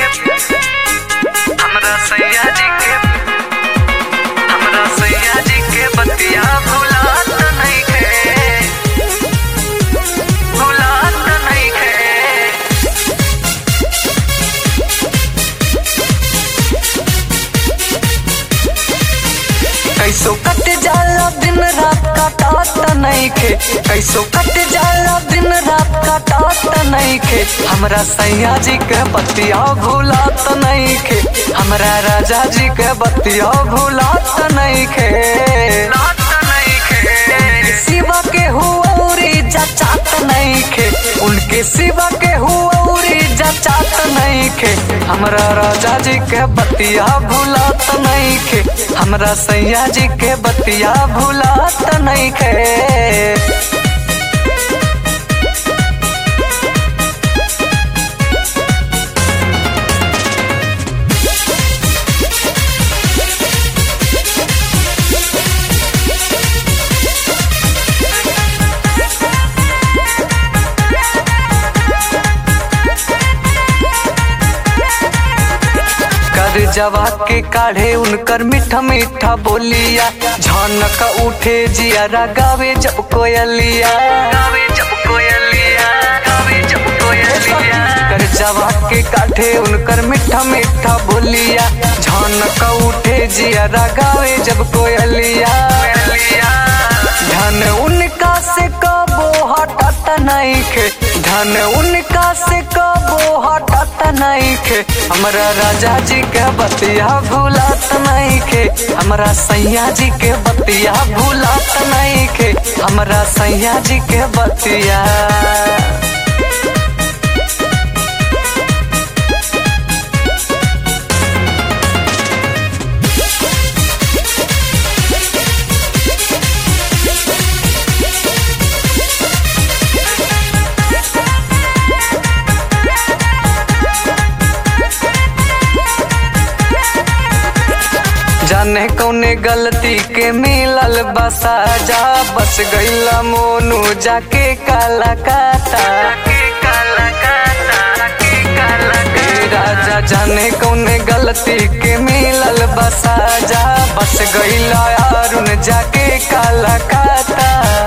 हमरा सैया जी के हमरा सैया जी के बतिया भुलात नइखे भुलात नइखे कैसो कट जाला दिन रात काटात नइखे कैसो कट जाला दिन रात काटात नइखे हमरा सैया जी के बतिया भुलात नइखे हमरा राजा जी के बतिया भुलात नइखे सिवा के हुआरी जचात नइखे उनके सिवा के हुआरी जचात नइखे हमरा राजा जी के बतिया भुलात नइखे हमरा सैया जी के बतिया भुलात नइखे कर जवा के काढ़े उनकर मीठा मीठा बोलिया झनक उठे जिया गावे जब कोयलिया गावे जब कोयलिया गावे जब कोयलिया कर जवा के काढ़े उनकर मीठा मीठा बोलिया झनक उठे जिया गावे जब कोयलिया धन उनका से कबो हटत नइखे धन उनका से कबो हटत नइखे हमरा राजा जी के बतिया भूलत नइखे हमरा सैया जी के बतिया भूलत नइखे हमरा सैया जी के बतिया जाने कौने गलती के मिलल बसा जा बस गईला मोनू जाके काला काटा ए राजा जाने कौने गलती के मिलल बसा जा बस गईला अरुण जाके काला काटा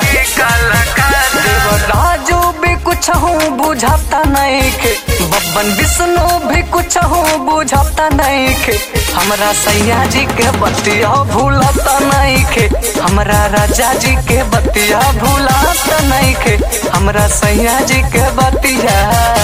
राजू भी कुछ हूँ बुझाता नहीं के बब्बन विष्णु भी कुछ हूँ बुझाता नहीं के हमरा सैया जी के बतिया भूलता नहीं के हमरा राजा जी के बतिया भूलता नहीं के हमरा सैया जी के बतिया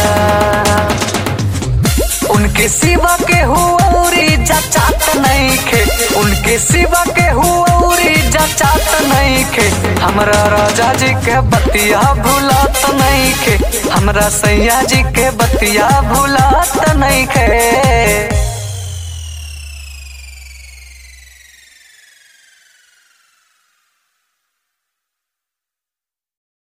उनके सिवा के हुआरी जचात नहीं खे उनके सिवा के हुआरी जचात नहीं खे हमरा राजा जी के बतिया भूलत नहीं खे हमरा सैया जी के बतिया भूलत नहीं खे